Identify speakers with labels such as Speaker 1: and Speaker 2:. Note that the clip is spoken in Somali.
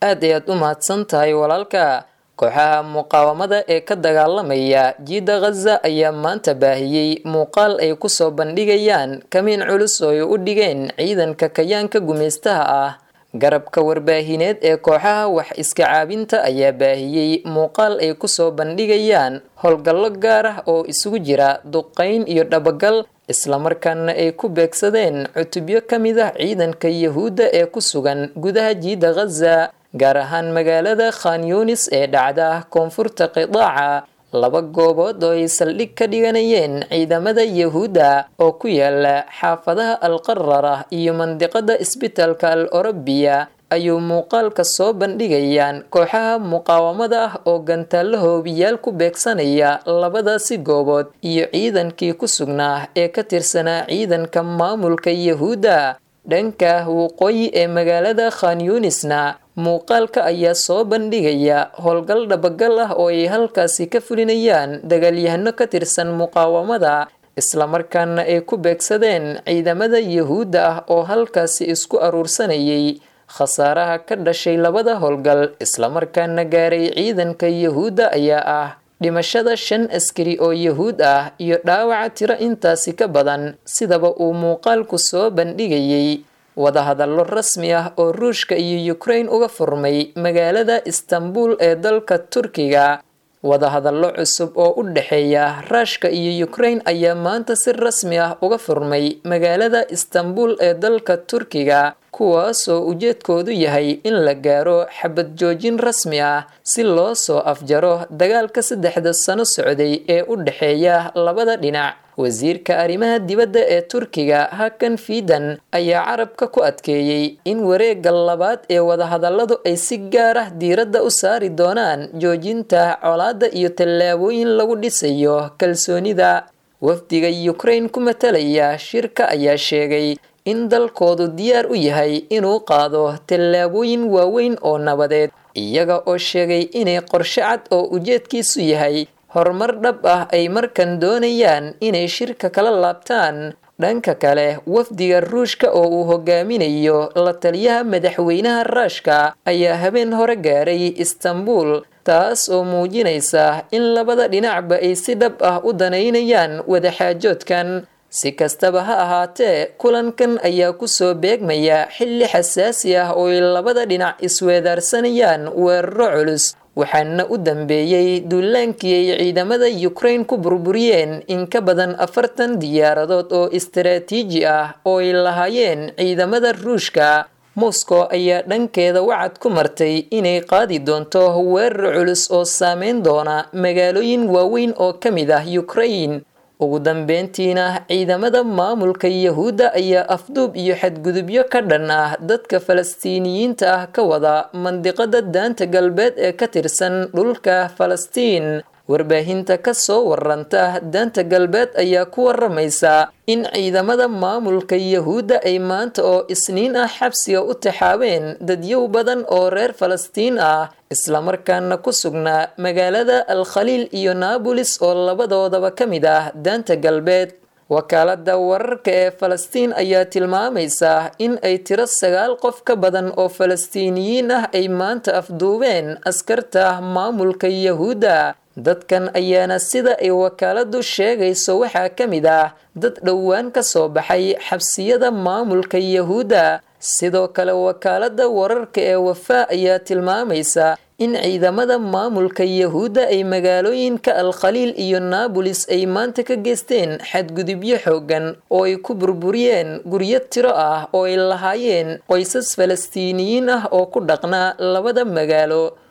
Speaker 1: aad ayaad u mahadsan tahay walaalka kooxaha muqaawamada ee ka dagaalamaya jiida khaza ayaa maanta baahiyey muuqaal ay kusoo bandhigayaan kamiin culus oo ay u dhigeen ciidanka kayaanka gumaystaha ah garabka warbaahineed ee kooxaha wax iska caabinta ayaa baahiyey muuqaal ay kusoo bandhigayaan howlgallo gaar ah oo isugu jira duqayn iyo dhabagal islamarkaana ay ku beegsadeen cutubyo ka mid ah ciidanka yahuudda ee ku sugan gudaha jiida khaza gaar ahaan magaalada khan yunis ee dhacda koonfurta qidaaca laba goobood oo ay saldhig ka dhiganayeen ciidamada yahuudda oo ku yaala xaafadaha alqarara iyo mandiqada isbitaalka al orobiya ayuu muuqaalka soo bandhigayaan kooxaha muqaawamada ah oo gantaallo hoobiyaal ku beegsanaya labadaasi goobood iyo ciidankii ku sugnaa ee ka tirsanaa ciidanka maamulka yahuudda dhanka waqooyi ee magaalada khan yunisna muuqaalka ayaa soo bandhigaya howlgal dhabagal ah oo ay halkaasi ka fulinayaan dagaalyahano ka tirsan muqaawamada islamarkaana ay ku beegsadeen ciidamada yahuudda ah oo halkaasi isku aruursanayay khasaaraha ka dhashay labada howlgal islamarkaana gaaray ciidanka yahuudda ayaa ah dhimashada shan askari oo yahuud ah iyo dhaawaca tiro intaasi ka badan sidaba uu muuqaalku soo bandhigayay wadahadallo rasmi ah oo ruushka iyo ukraine uga furmay magaalada istanbul ee dalka turkiga wadahadallo cusub oo u dhexeeya ruushka iyo ukraine ayaa maanta si rasmi ah uga furmay magaalada istanbul ee dalka turkiga kuwaasoo ujeedkoodu yahay in la gaaro xabad joojin rasmi ah si loo soo afjaro dagaalka saddexda sano socday ee u dhexeeya labada dhinac wasiirka arrimaha dibadda ee turkiga hakan fiidan ayaa carabka ku adkeeyey in wareegga labaad ee wadahadalladu ay si gaar ah diiradda u saari doonaan joojinta colaadda iyo tallaabooyin lagu dhisayo kalsoonida wafdiga ukraine ku matalaya shirka ayaa sheegay in dalkoodu diyaar u yahay inuu qaado tallaabooyin waaweyn oo nabadeed iyaga oo sheegay inay qorshe cad oo ujeedkiisu yahay horumar dhab ah ay markan doonayaan inay shirka kala laabtaan dhanka kale wafdiga ruushka oo uu hogaaminayo la taliyaha madaxweynaha ruushka ayaa habeen hore gaaray istanbul taas oo muujinaysa in labada dhinacba ay si dhab ah u danaynayaan wadaxaajoodkan si kastaba ha ahaatee kulankan ayaa kusoo beegmaya xilli xasaasi ah oo ay labada dhinac isweedaarsanayaan weeraro culus waxaana u dambeeyey duulaankii ay ciidamada ukraine ku burburiyeen in ka badan afartan diyaaradood oo istaraatiiji ah oo ay lahaayeen ciidamada ruushka moscow ayaa dhankeeda wacad ku martay inay qaadi doonto weerar culus oo saameyn doona magaalooyin waaweyn oo ka mid ah ukraine ugu dambeyntiina ciidamada maamulka yahuudda ayaa afduub iyo xadgudubyo ka dhan ah dadka falastiiniyiinta ah ka wada mandiqada daanta galbeed ee ka tirsan dhulka falastiin warbaahinta ka soo waranta daanta galbeed ayaa ku waramaysa in ciidamada maamulka yahuudda ay maanta oo isniin ah xabsiga u taxaabeen dadyow badan oo reer falastiin ah islamarkaana ku sugnaa magaalada al khaliil iyo naabolis oo labadoodaba ka mid ah daanta galbeed wakaalada wararka ee falastiin ayaa tilmaamaysa in ay tiro sagaal qof ka badan oo falastiiniyiin ah ay maanta afduubeen askarta maamulka yahuudda dadkan ayaana sida ay wakaaladu sheegayso waxaa ka mid ah dad dhowaan ka soo baxay xabsiyada maamulka yahuudda sidoo kale wakaalada wararka ee wafaa ayaa tilmaamaysa in ciidamada maamulka yahuudda ay magaalooyinka al khaliil iyo naabolis ay maanta ka geysteen xadgudubyo xoogan oo ay ku burburiyeen guryo tiro ah oo ay lahaayeen qoysas falastiiniyiin ah oo ku dhaqnaa labada magaalo